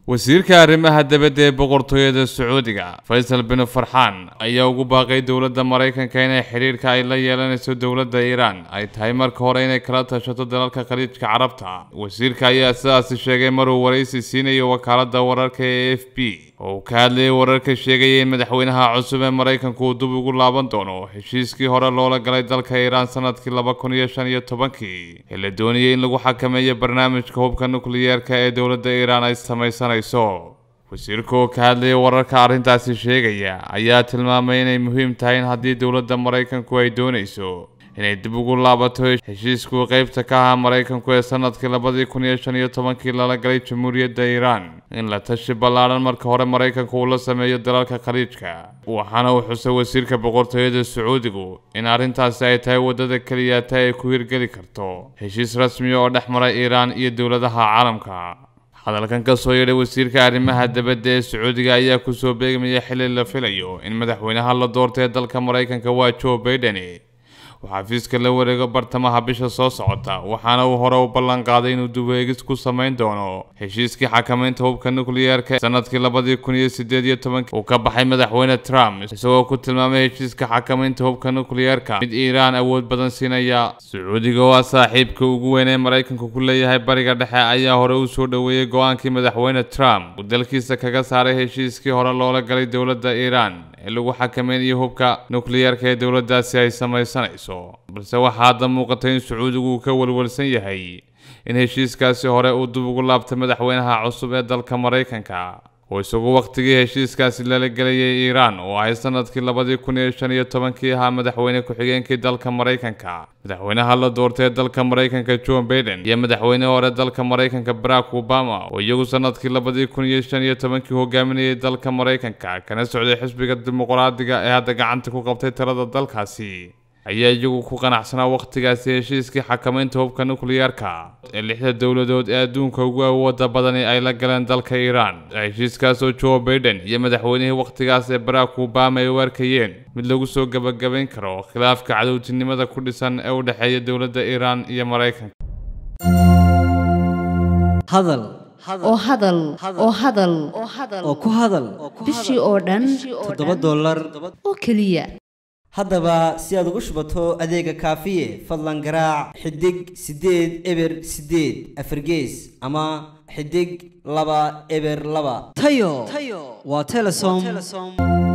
wasiirka arrimaha dibadda ee boqortooyada sacuudiga faysal bin farxaan ayaa ugu baaqay dowladda maraykanka inay xidhiirka ay la yeelanayso dowladda iiraan ay tahay marka hore inay kala tashato dalalka khaliijka carabta wasiirka ayaa sidaasi sheegay maruu waraysi siinayo wakaaladda wararka ee f b oo uu ka hadlayay wararka sheegaya in madaxweynaha cusub ee maraykanku uu dib ugu laaban doono heshiiskii hore loola galay dalka iiraan sanadkii laba kun iyo shan iyo tobankii ee la doonayay in lagu xakameeyo barnaamijka hubka nukliyeerka ee dowladda iiraan ay samaysanayso wasiirka oo ka hadlayay wararka arrintaasi sheegaya ayaa tilmaamay inay muhiim tahay in haddii dowladda maraykanku ay doonayso inay dib ugu laabato heshiiskuu qeybta ka ahaa maraykanku ee sanadkii labadii kun iyo shan iyo tobankii lala galay jamhuuriyadda iiraan in la tashi ballaadhan marka hore maraykanku uu la sameeyo dalalka khaliijka waxaana uu xusay wasiirka boqortooyada sacuudigu in arrintaasi ay tahay waddada keliya ta ay ku hirgeli karto heshiis rasmiya oo dhex mara iiraan iyo dowladaha caalamka hadalkan ka soo yeedhay wasiirka arrimaha dibadda ee sacuudiga ayaa kusoo beegmaya xili la filayo in madaxweynaha la doortay ee dalka maraykanka waa joe baiden uu xafiiska la wareego bartamaha bisha soo socota waxaana uu hore u ballan qaaday inuu dubeegis ku samayn doono heshiiskii xakamaynta hubka nukliyeerka sanadkii labadii kun iyo sideed iyo tobankii uu ka baxay madaxweyne trump isagoo ku tilmaamay heshiiska xakamaynta hubka nukliyeerka mid iiraan awood badan siinaya sacuudiga oo ah saaxiibka ugu weyn ee maraykanku ku leeyahay bariga dhexe ayaa hore u soo dhoweeyey go-aankii madaxweyne trump uu dalkiisa kaga saaray heshiiskii hore loola galay dowladda iiraan ee lagu xakameynayo hubka nukliyeerka ee dowladdaasi ay samaysanayso balse waxaa hadda muuqatay in sacuudigu uu ka walwalsan yahay in heshiiskaasi hore uu dib ugu laabtay madaxweynaha cusub ee dalka maraykanka oo isagu wakhtigii heshiiskaasi lala gelayay iiraan oo ahay sanadkii labadii kun iyo shan iyo tobankii ahaa madaxweyne ku-xigeenkii dalka maraykanka madaxweynaha la doortay ee dalka maraykanka john baiden iyo madaxweyne hore dalka maraykanka barack obama oo iyagu sanadkii labadii kun iyo shan iyo tobankii hogaaminayay dalka maraykanka kana socday xisbiga dimuqraadiga ee hadda gacanta ku qabtay talada dalkaasi ayaa iyagu ku qanacsanaa wakhtigaasi heshiiskii xakamaynta hubka nukliyeerka ee lixda dowladood ee adduunka ugu awooda badani ay la galeen dalka iiraan heshiiskaas oo joe baiden iyo madaxweynihii wakhtigaas ee barack obama ay u arkayeen mid lagu soo gebagabayn karo khilaafka cadowtinimada ku dhisan ee u dhexeeya dowladda iiraan iyo maraykanka hadal oo hadal oo hadal oo ku hadal bishii oo dhan toddoba dollar oo keliya haddaba si aad ugu shubato adeega kaafiye fadlan garaac xidig siddeed eber siddeed afargees ama xidig laba eber laba tayo waa telesom